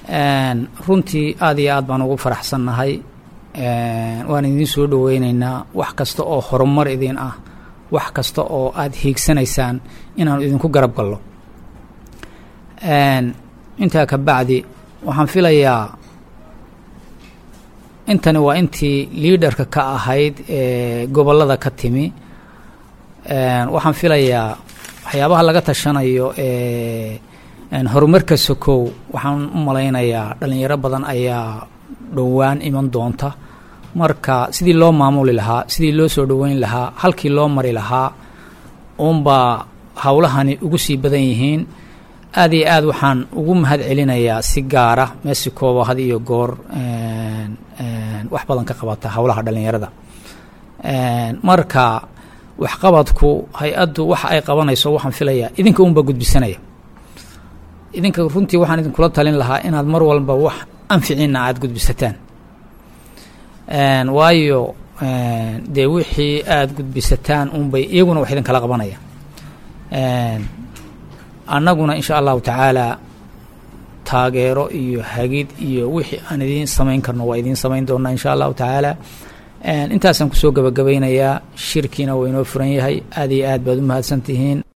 runtii aad iyo aad baan ugu faraxsannahay waan idiin soo dhoweyneynaa wax kasta oo horumar idin ah wax kasta oo aada hiigsanaysaan inaanu idinku garab gallo intaa ka bacdi waxaan filayaa intani waa intii liaderka ka ahayd ee gobollada ka timi waxaan filayaa waxyaabaha laga tashanayo ee horumarka sokow waxaan u malaynayaa dhalinyaro badan ayaa dhowaan iman doonta marka sidii loo maamuli lahaa sidii loo soo dhoweyn lahaa halkii loo mari lahaa uunbaa howlahani ugu sii badan yihiin aad iyo aad waxaan ugu mahad celinayaa si gaara mexicoba had iyo goor wax badan ka qabata howlaha dhalinyarada marka waxqabadku hay-addu waxa ay qabanayso waxaan filayaa idinka unbaa gudbisanaya idinka runtii waxaan idinkula talin lahaa inaad mar walba wax anficiina aada gudbisataan waayo dee wixii aada gudbisataan unbay iyaguna wax idinkala qabanaya annaguna insha allahu tacaala taageero iyo hagid iyo wixii aan idiin samayn karno waa idiin samayn doonaa insha allahu tacaala intaasaan kusoo gabagabaynayaa shirkiina waa inoo furan yahay aad iyo aad baad u mahadsan tihiin